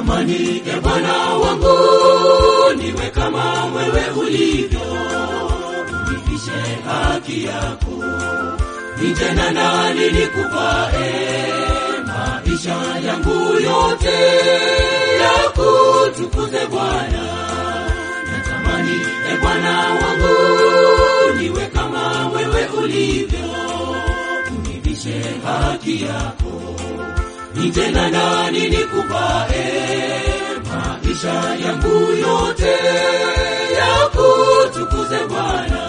natamani e Bwana wangu niwe kama wewe ulivyo, univishe haki yako, nije na nani nikupae maisha yangu yote ya kutukuze Bwana. Natamani e Bwana wangu niwe kama wewe ulivyo, univishe haki yako nije na nani nikupae maisha yangu yote ya kutukuze Bwana.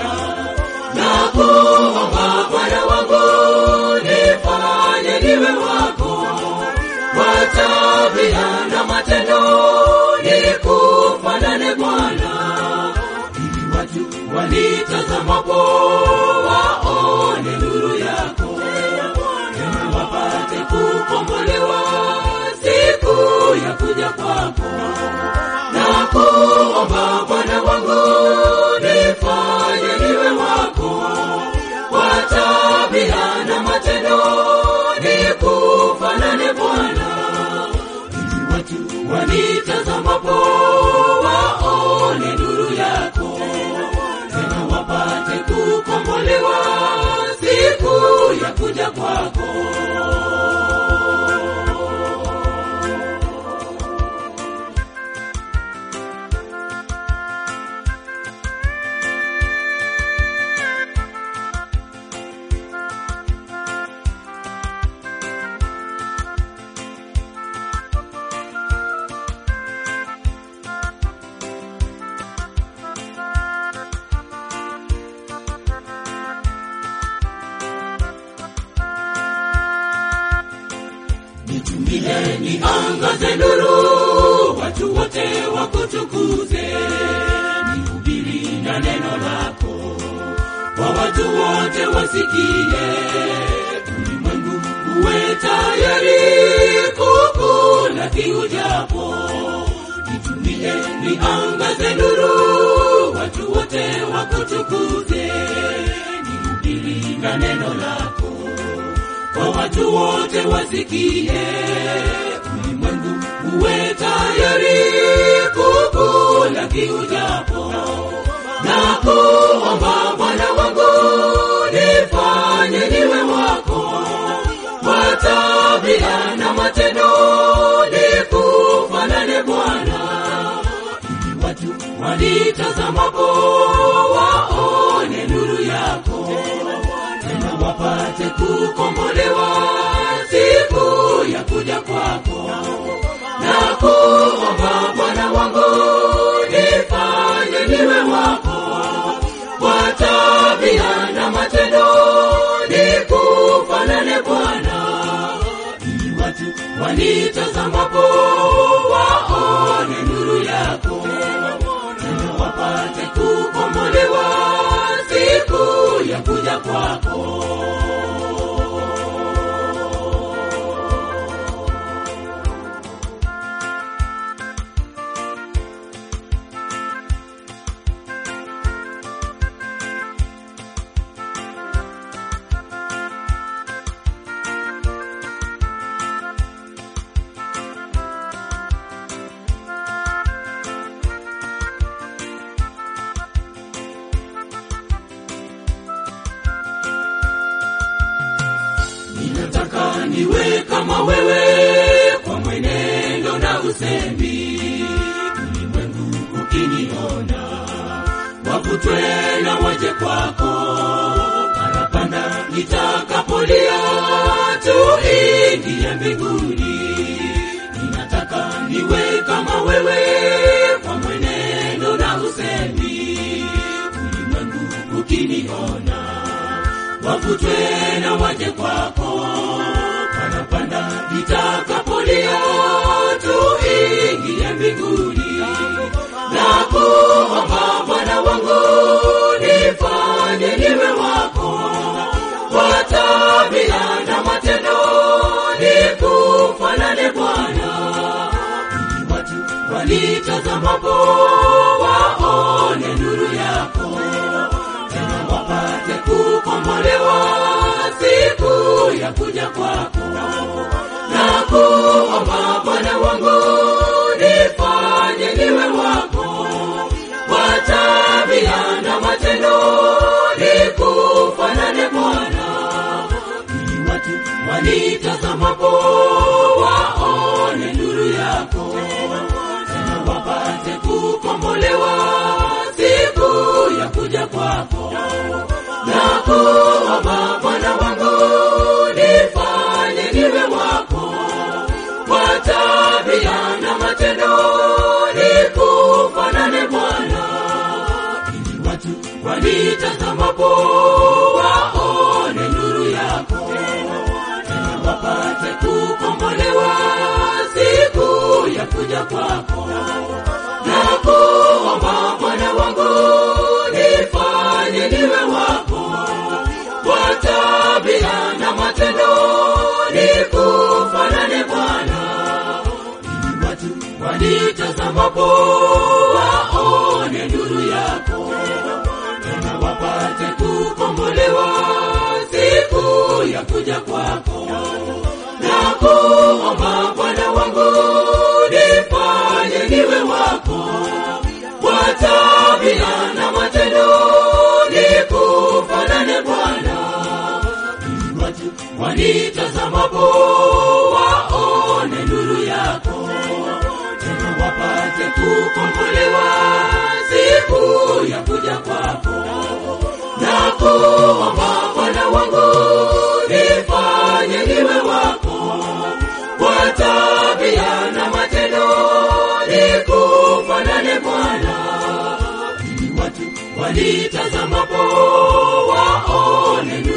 Nakuomba Bwana wangu nifanye niwe wako kwa tabia na matendo, nikufanane Bwana, ili watu wanitazamapo waone nuru yako tena wapate kukombolewa siku ya kuja kwako. Na kuomba Bwana wangu nifanye niwe wako kwa tabia na matendo, nikufanane Bwana, ili watu wanitazamapo waone nuru yako, tena wapate kukombolewa siku ya kuja kwako. Nitumie niangaze nuru, watu wote wakutukuze, nihubiri na neno lako, kwa watu wote wasikie, ulimwengu uwe tayari kukulaki ujapo. Nitumie niangaze nuru, watu wote wakutukuze, nihubiri na neno lako kwa watu wote wasikie, ulimwengu uwe tayari kukulaki ujapo. Na kuomba Bwana wangu nifanye niwe wako kwa tabia na matendo, nikufanane Bwana, ili watu wanitazamapo waone nuru yako tena wapate kukombolewa siku ya kuja kwako. Na kuomba Bwana wangu nifanye niwe wako kwa tabia na matendo, nikufanane Bwana, ili watu wanitazamapo waone nuru yako, tena wapate kukombolewa siku ya kuja kwako. Ninataka niwe kama wewe kwa mwenendo na usemi, ulimwengu ukiniona wavutwe na waje kwako, parapanda nitakapolia tuingie mbinguni. Ninataka niwe kama wewe kwa mwenendo na usemi, ulimwengu ukiniona wavutwe na waje kwako, parapanda nitakapolia tuingie mbinguni. Na kuomba Bwana wangu nifanye niwe wako kwa tabia na matendo, nikufanane Bwana, ili watu wanitazamapo waone nuru yako tena wapate kukombolewa siku ya kuja kwako. Na kuomba Bwana wangu nakuomba Bwana wangu, nifanye niwe wako kwa tabia na matendo, nikufanane Bwana, ili watu wanitazamapo waone nuru yako, tena wapate kukombolewa siku ya kuja kwako. Nakuomba Bwana wangu, nifanye niwe wako kwa tabia na matendo, nikufanane Bwana, ili watu wanitazamapo waone nuru yako, tena wapate kukombolewa siku ya kuja kwako. Nakuomba Bwana wangu, nifanye niwe wako kwa tabia na matendo, nikufanane Bwana, ili watu wanitazamapo waone nuru yako, tena wapate kukombolewa siku ya kuja kwako. Nakuomba Bwana wangu, nifanye niwe wako kwa tabia na matendo, nikufanane Bwana, ili watu wanitazamapo waone nuru